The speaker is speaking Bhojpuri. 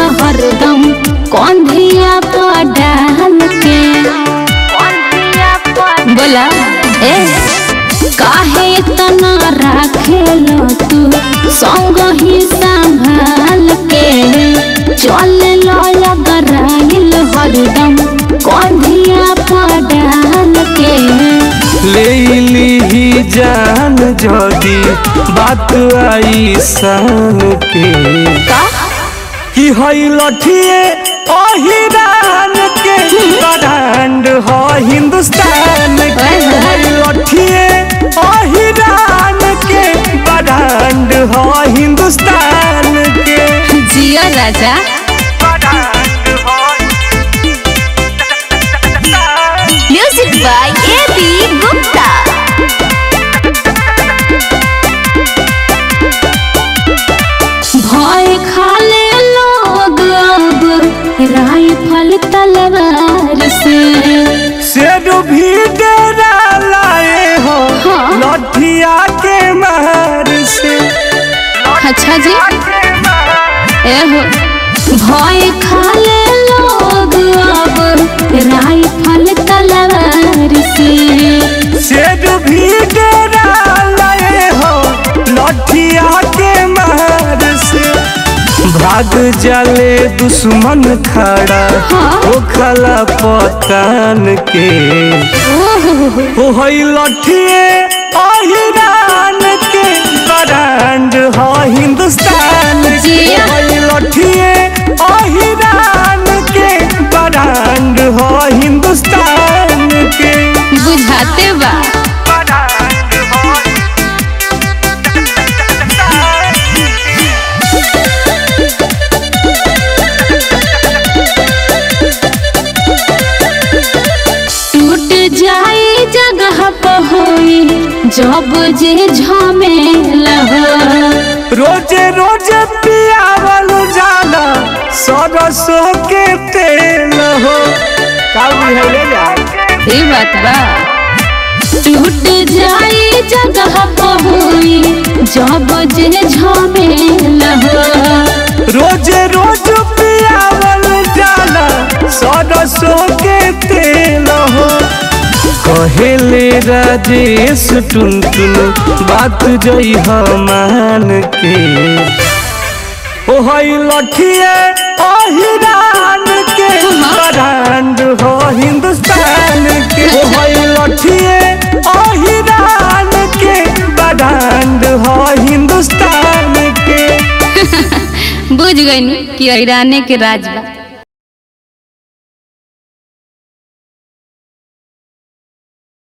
हरदम कंधिया पर डाल के बोला ए काहे इतना राखेलो तू संग ही संभाल के चल लो लगराइल हरदम कंधिया पर डाल के ले ली जान जदी बात आई सान के का कि हई लठिए अहिरान के ब्रांड हो हिंदुस्तान के हई लठिए अहिरान के ब्रांड हो हिंदुस्तान के जिया राजा ब्रांड हो music by A B Gupta भय खाले लोग अब राइफल तलवार से शेर भी डेरा लाए हो हाँ। लठिया के मार से अच्छा जी एहो भय खाले लोग अब राइफल तलवार से शेर भी डेरा लाए हो लठिया के मार से भाग जाले दुश्मन खड़ा हाँ। ओ खला पतान के ओ हई लठिए अहिरान के ब्रांड हो हिंदुस्तान के जिया। हई लठिए अहिरान के ब्रांड हो हिंदुस्तान के बुझाते बा ब्रांड हो टूट जाए जगह पर होई जब जे झमेला हो रोजे रोजे पियावल जाला सरसों के तेल हो का बुझले जा ये बात बा टूट जाए जगह पर होई जब जे झमेला हो रोजे रोज पियावल जाला सरसों के तेल हो कहेले राजेश टुन टुन बात जई मान के ओ हई लठिए अहिरान के ब्रांड हो हिंदुस्तान के ओ हई लठिए अहिरान के ब्रांड हो हिंदुस्तान के बुझ गई कि ईराने के राज बा